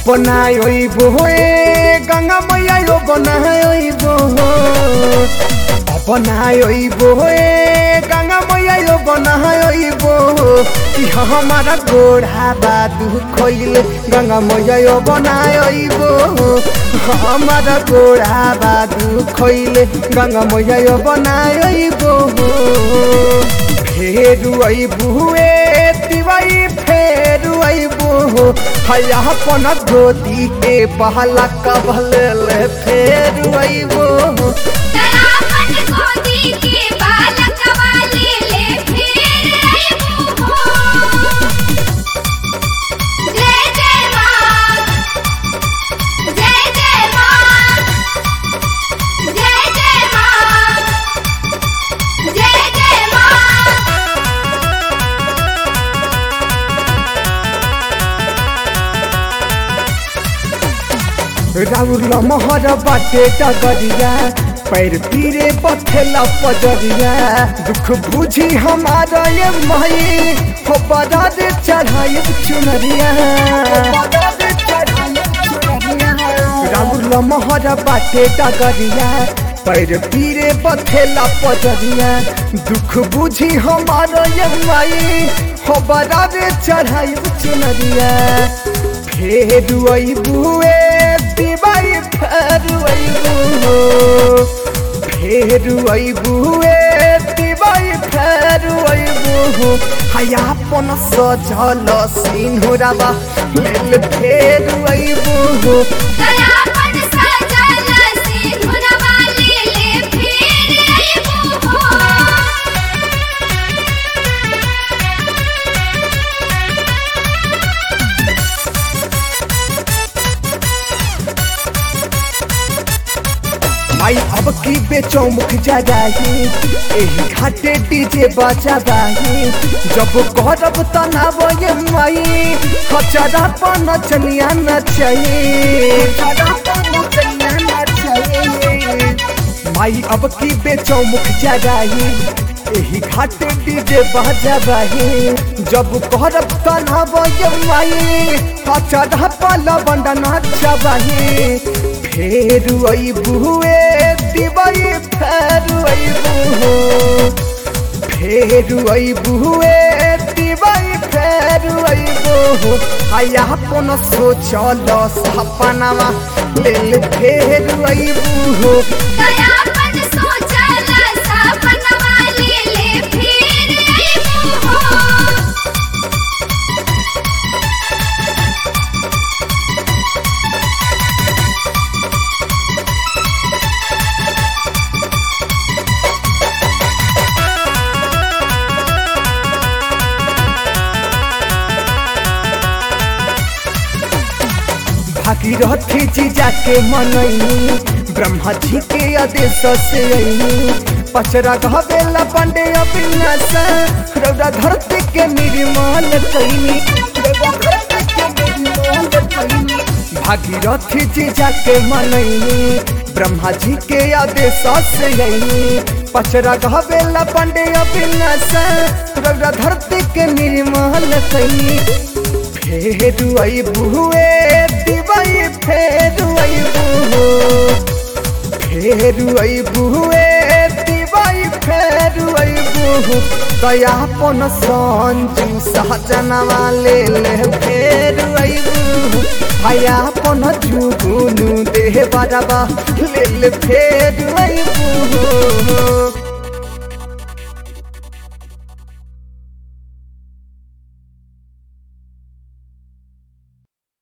अपनाइबो ए गंगा मैया यो बनाइबो अपनाइबो ए गंगा मैया यो बनाइबो कि हमारा गोड़ा बादू खोइले गंगा मैया यो बनाइबो हमारा गोड़ा बादू खोइले गंगा मैया यो बनाइबो फेरु अइबु ए तिवाई फेरु अइबु हया अपन गोदी के बहला कबले फेरु अइबु दयापन गोदी के बालक वाले ले फिर आइबो हो जय जय मां जय जय मां जय जय मां जय जय मां राउर लमहर बाटे डगरिया पैर पीरे पथेला पजरिया दुख बुझी हमारा ये माई हो बड़ा दे चढ़ाई चुनरिया राउर लमहर बाटे डगरिया पैर पीरे पथेला पजरिया दुख बुझी हमारा ये माई हो बड़ा दे चढ़ाई चुनरिया फेरु अइबु ए दिवाई फेरु अइबु फेरु अइबु ए दिवाई फेरु अइबु हया अपन सजल सिंहुराबा लेल फेरु अइबु दयापन सजल सिंधुर वाले ले फिर आइबो हो माई अब की बेचो मुख जगाही एही घाटे डीजे बजाबाही जब करब तनाव ये माई खचरा पर नचनिया नचही माई अब की बेचो मुख जगाही एही घाटे डीजे बजाबाही जब करब तनाव ये माई खचरा पर लवंड नचबाही फेरु अइबु ए दिवाई फेरु अइबु फेरु अइबु ए दिवाई फेरु अइबु आया अपन सोचल सपनामा लेल फेरु अइबु दयापन सोचल सपन वाले ले फिर आइबो हो भागीरथी जी जाके मनैनी ब्रह्मा जी के आदेश से अइनी पचरा गहबेला पांडे अविनाश रौदा धरती के निर्मल कैनी भागीरथी जी जाके मनैनी ब्रह्मा जी के आदेश से अइनी पचरा गहबेला पांडे अविनाश रौदा धरती के निर्मल कैनी फेरु अइबु ए दिवाई फेरु अइबु फेरु अइबु ए दिवाई फेरु अइबु दयापन संजू सहजनवा ले ले फेरु अइबु हयापन जुगुनु देह बरबा ले ले फेरु अइबु